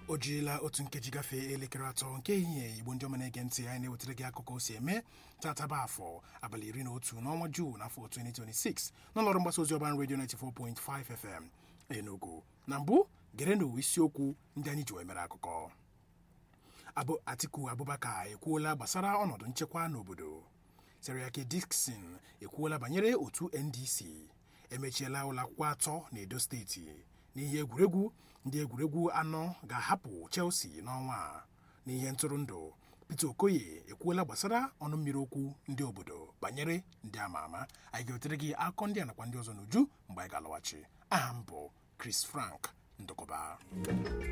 o jirila otu nkeji gafee elekere atọ nke ehihie igbo ndị ọma na-ege ntị anyị na-ewetara gị akụkọ o si eme tataba afọ abalị iri na otu n'ọnwa juu n'afọ 2026 n'ụlọọrụ mgbasa ozi ọban redio 94.5 fm enugu na mbụ gerenụ isiokwu ndị anyị ji wee mere akụkọ abụ atiku abubakar ekwuola gbasara ọnọdụ nchekwa n'obodo seriake dixon ekwuola banyere otu ndc emechiela ụlọakwụkwọ atọ n'edo steeti n'ihe egwuregwu ndị egwuregwu anọ ga-ahapụ chelsea n'ọnwa a n'ihe ntụrụndụ peter okoye ekwuola gbasara ọnụ mmiri okwu ndị obodo banyere ndị ama ama anyị ga-ewetere gị akụkọ ndị a nakwa ndị ọzọ n'uju mgbe anyị ga-alọghachi aha m bụ chris frank ndụkọba